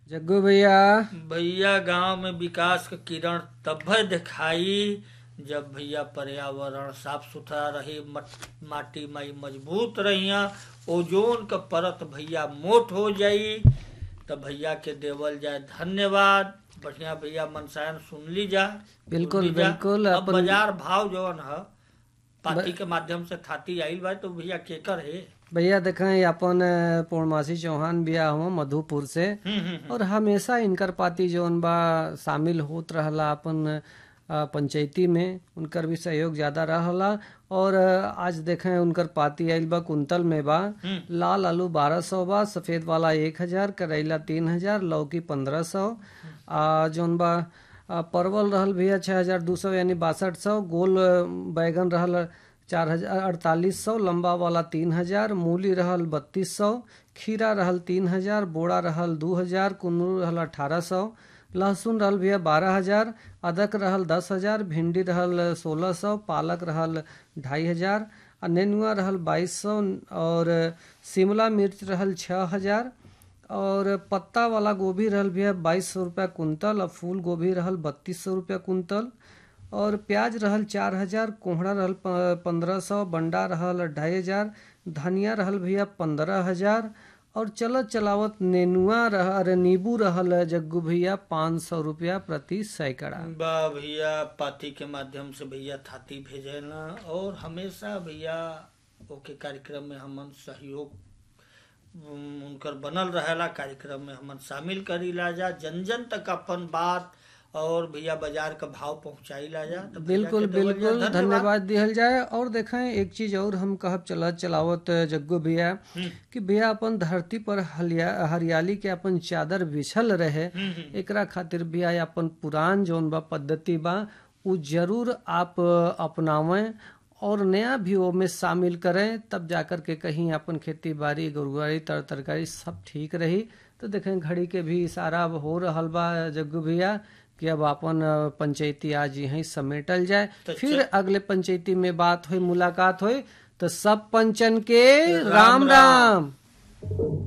जग्गू भैया भैया गांव में विकास के किरण तब दिखाई जब भैया पर्यावरण साफ सुथरा रही मट- माटी माई मजबूत रहिया ओजोन का परत भैया मोट हो जाई तब भैया के देवल जाए धन्यवाद बढ़िया भैया मनसायन सुन ली जा बिल्कुल, सुन ली जा। बिल्कुल, अब अपन- बाजार भाव जवन है पार्टी के माध्यम से थाती आइल बा तो भैया केकर है भैया देखें अपन अ, पूर्णमासी चौहान बिया हुआ मधुपुर से हम्म, हम्म, और हमेशा इनकर पार्टी जौन बा शामिल होत रहला अपन अ, पंचायती में उनकर भी सहयोग ज्यादा रहला और अ, आज देखें उनकर पार्टी आइल बा कुंतल में बा लाल आलू बारह सौ बा सफेद वाला एक हजार करेला तीन हजार लौकी पंद्रह सौ आ जौन बा अ, परवल रहल भैया छह हजार दू सौ यानी बासठ सौ गोल अ, बैगन रहल चार हजार अड़तालीस सौ लंबा वाला तीन हजार मूली रहल बत्तीस सौ खीरा रहल तीन हजार बोड़ा रहल दू हजार कुन्नू रहल अठारह सौ लहसुन रहल भैया बारह हजार अदरक रहल दस हजार भिंडी रहल सोलह सौ पालक रहल ढाई हजार आ नेनुआ रहल बाईस सौ और शिमला मिर्च रहल छः हजार और पत्ता वाला गोभी रहल भैया बाईस सौ रुपया कुंतल और फूल गोभी रहल बत्तीस सौ रुपया कुंतल और प्याज रहल चार हजार कोहड़ा रहल पंद्रह सौ बंडा रहल ढाई हजार धनिया रहल भैया पंद्रह हजार और चलत चलावत नेनुआ रह अरे नींबू रहल जग्गू भैया पाँच सौ रुपया प्रति सैकड़ा बा भैया पार्टी के माध्यम से भैया थाती भेजे ना और हमेशा भैया ओके कार्यक्रम में हमन सहयोग उम, उनकर बनल रहेला कार्यक्रम में हमन शामिल करीला जा जन जन तक अपन बात और भैया बाजार का भाव पहुंचाईला जा तो भैया बिल्कुल के देवल जा बिल्कुल धन्यवाद दिहल जाए और देखें एक चीज और हम कहब चलत चलावत जग्गू भैया कि भैया अपन धरती पर हलिया हरियाली के अपन चादर बिछल रहे एकरा खातिर भैया अपन पुरान जौन बा पद्धति बा उ जरूर आप अपनावें और नया भी वो में शामिल करें तब जाकर के कहीं अपन खेती बाड़ी गुरुवारी तर तरकारी सब ठीक रही तो देखें घड़ी के भी इशारा अब हो रहल बा जग्गू भैया कि अब अपन अ, पंचायती आज यहीं समेटल जाए फिर अगले पंचायती में बात हुई मुलाकात हुई तो सब पंचन के राम राम